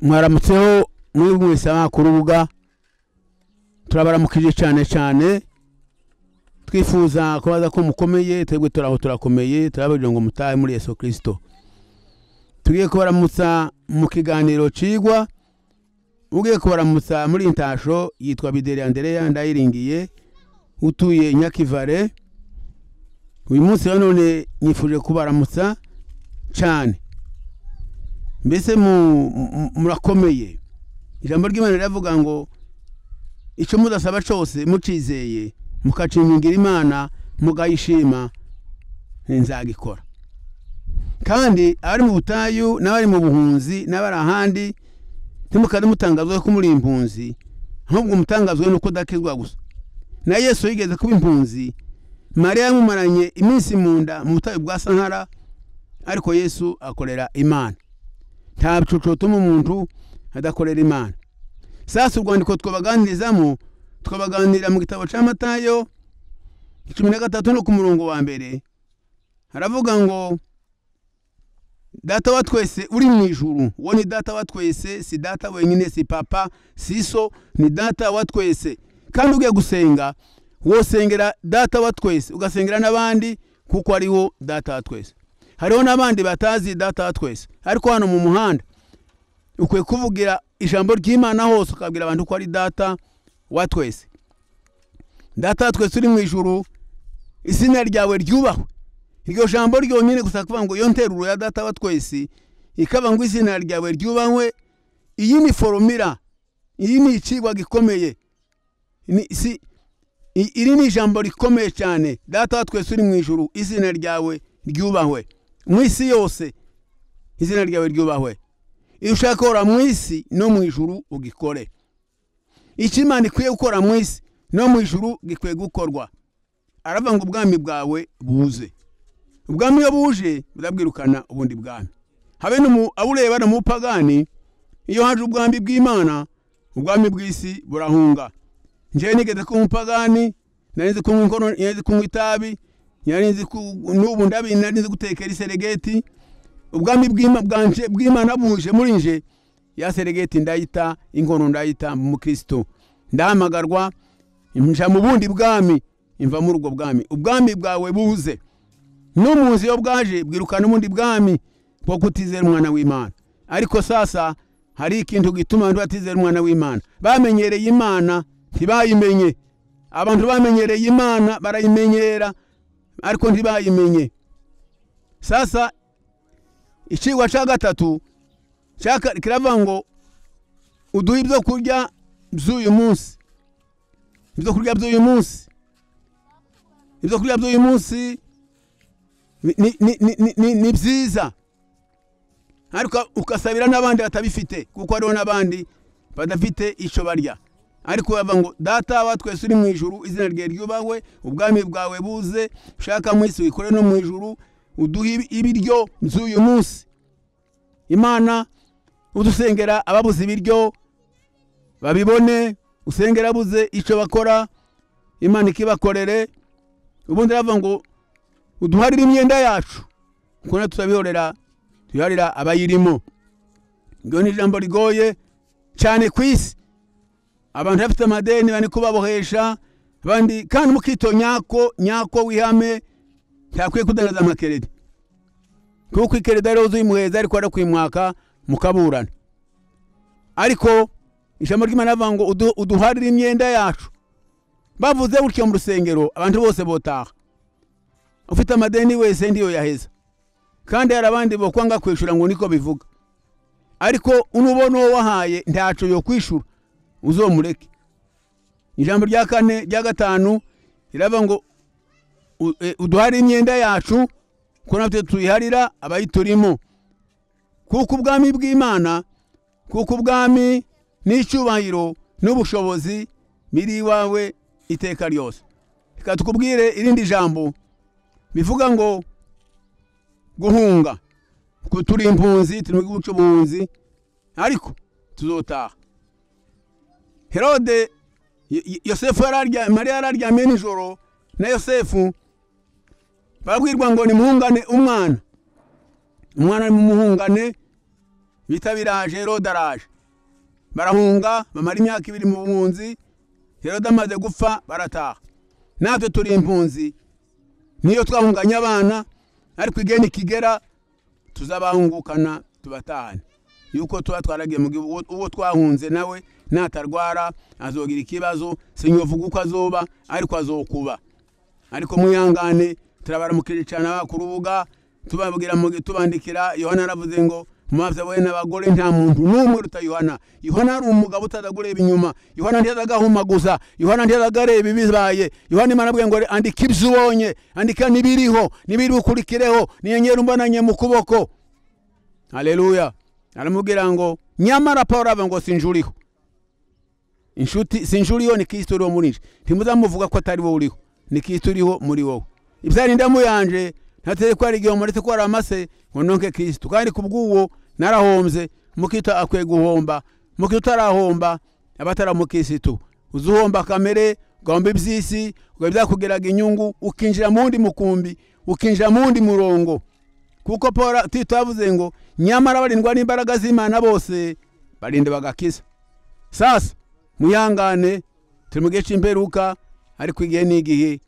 mwaramutseho mwebwe mwese urubuga turabaramukije cyane cyane twifuza kubaza ko mukomeye twebwe turaho turakomeye turabagira ngo mutahe muri yesu kirisito tugiye kubaramutsa mu kiganiro cigwa ugiye kubaramutsa muri intasho yitwa bideri andereya ndayiringiye utuye nyakivare uyu munsi wa none nifuje kubaramutsa cyane mbese murakomeye ijambo ry'imana riravuga ngo icyo mudasaba cyose mucizeye mukacingingira imana mugayishima nzagikora kandi abari mu butayu n'abari mu buhunzi n'abari ahandi ntimukade mutangazwe ko muri impunzi ahubwo mutangazwe nuko udakizwa gusa na yesu yigeze kuba impunzi mariya yamumaranye iminsi mu nda mu butayu bwa sahara ariko yesu akorera imana nta bicocotuma umuntu adakorera imana sasa urwandiko twabaganirizamo twabaganirira mu gitabo cya matayo cumi na gatatu no ku murongo wa mbere haravuga ngo data wa twese uri mu ijuru uwo ni data wa twese si data wenyine si papa si so ni data wa twese kandi ugiye gusenga wosengera data wa twese ugasengera n'abandi kuko ariwo data wa twese hariho n'abandi batazi data wa twese ariko hano mu muhanda ukwiye kuvugira ijambo ry'imana hose ukabwira abantu ko ari data wa twese data wa twese uri mu ijuru izina ryawe ryubahwe iryo jambo ryonyine gusa kuvuga ngo iyo nteruro ya data wa twese ikaba ngo izina ryawe ryubahwe iyi ni foromira iyi ni ikigwa gikomeye iri ni ijambo rikomeye cyane data wa twese uri mu ijuru izina ryawe ryubahwe mu isi yose izina ryawe ryubahwe iyo ushaka gukora mu isi no mu ijuru ugikore icyo imana ikwiye gukora mu isi no mu ijuru gikwiye gukorwa aravuga ngo ubwami bwawe buze ubwami iyo buje burabwirukana ubundi bwami habe awureba no mu pagani iyo haje ubwami bw'imana ubwami bw'isi burahunga ngewe nigeze kunywa umupagani nari nzi kunywa inkono nari nzi kunywa itabi nari nzi n'ubu ndabi nari nzi gutekera iseregeti ubwami bw'imana buje muri nje ya seregeti ndayita inkono ndayita mu kirisito ndahamagarwa njya mu bundi bwami imva muri ubwo bwami ubwami bwawe buze n'umuzi iyo bwaje bwirukana ubundi bwami bwo kutizera umwana w'imana ariko sasa hari ikintu gituma abantu batizera umwana w'imana bamenyereye imana ntibayimenye abantu bamenyereye imana barayimenyera ariko ntibayimenye sasa ikigwa cya gatatu kiravuga ngo uduhe ibyo kurya by'uyu munsi ibyo kurya by'uyu munsi ibyo kurya by'uyu munsi ni byiza ariko ugasabira n'abandi batabifite kuko hariho n'abandi badafite icyo barya ariko bavuga ngo data wa twese uri mu ijuru izina rye ryubahwe ubwami bwawe buze ushaka mu isi wikore no mu ijuru uduhe ibiryo by'uyu munsi imana udusengera ababuze ibiryo babibone usengera abuze icyo bakora imana ikibakorere ubundi aravuga ngo uduharire imyenda yacu kuko natwe turabihorera tuyiharira abayirimo iryo ni ijambo rigoye cyane ku isi abantu bafite amadeni bari kubabohesha abandi kandi mukito nyako nyako wihame ntakwiye kudangaza amakeredi kuko ikeredi ariho uzimuheza ariko arakwimwaka mukaburana ariko ijambo ry'imana rivuga ngo uduharire imyenda yacu bavuze gutyo mu rusengero abantu bose botaha ufite amadeni wese ndiyo yaheza kandi hari abandi bokwanga kwishyura ngo niko bivuga ariko unubona uwo wahaye ntacyo yo kwishyura uzomureke ijambo rya kane rya gatanu riravuga ngo uduharire imyenda yacu kuko natwe tuyiharira abayiturimo kuko ubwami bw'imana kuko ubwami n'icyubahiro n'ubushobozi biri iwawe iteka ryose reka tukubwire irindi jambo bivuga ngo guhunga kuko turi impunzi turi mu gihugu cy'ubuhunzi ariko tuzotaha herode yosefu mariya yararyamye nijoro na yosefu barabwirwa ngo nimuhungane umwana umwana nimuhungane bita biraje herode araje barahunga bamara imyaka ibiri mu bunzi herode amaze gupfa barataha natwe turi impunzi niyo twahunganye abana ariko igeni kigera tuzabahungukana tubatahane yuko tuba twaragiye mu gihugu uwo twahunze nawe natarwara azogira ikibazo sinyovuga uko azoba ariko azokuba ariko muyangane turabaramukije cyane ku rubuga tubabwira tubandikira yohana aravuze ngo maze wowe n'abagore nta muntu n'umwe uruta yohana yohana ari umugabo utaza kureba inyuma yohana ntiyaza agahumaguza yohana ntiyaza agareba ibibaye yohana imana abwiye ngo andika ibyo ubonye andika n'ibiriho n'ibiri bukurikireho n'inyeri umbonanye mu kuboko hareruya aramubwira ngo nyamara paul ava ngo sinjuriho inshuti sinjuriho ni kirisito uriho muri nje ntimuzamuvuga ko atari wowe uriho ni kirisito uriho muri wowe ibyari ndamuyanje ntateye ko hari igihe muretse ko hari amase ngo nonke kirisito kandi ku bw'uwo narahombye mukita akwiye guhomba mukita utarahomba aba atari mukirisitu uzi uhomba kamere ugahomba iby'isi byakugeraga inyungu ukinjira mu wundi mukumbi ukinjira mu wundi murongo kuko paul tito yavuze ngo nyamara barindwa n'imbaraga z'imana bose barinde bagakiza sasa muyangane turi mu gihe cy'imperuka ariko igihe ni igihe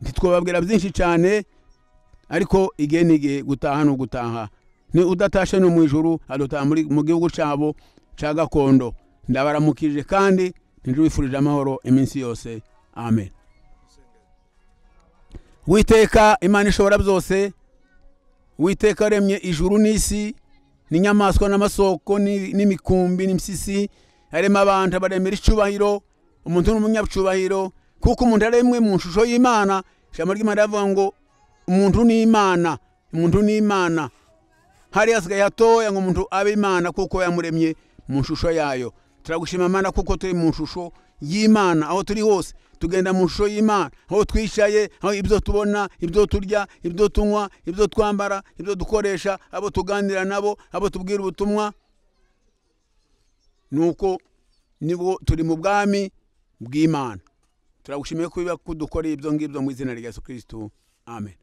ntitwababwira byinshi cyane ariko igihe ni igihe gutaha ni ugutaha ni udatashe no mu ijuru adutaha mu gihugu cyabo cya gakondo ndabaramukije kandi wifurije amahoro iminsi yose amen witeka imana ishobora byose witeka remye ijuru n'isi n'inyamaswa n'amasoko n'imikumbi n'imisisi harimo abantu baremera icyubahiro umuntu ni umunyacyubahiro kuko umuntu ari imwe mu nshusho y'imana ijambo ry'imana rivuga ngo umuntu ni imana umuntu ni imana hari hasigaye hatoya ngo umuntu abe imana kuko yamuremye mu nshusho yayo turagushima imana kuko turi mu nshusho y'imana aho turi hose tugenda mu nshusho y'imana aho twicaye aho ibyo tubona ibyo turya ibyo tunywa ibyo twambara ibyo dukoresha abo tuganira nabo abo tubwira ubutumwa nuko nibwo turi mu bwami bw'imana turagushimiye kuba kudukoreye ibyo ngibyo mu izina rya yesu kirisitu amen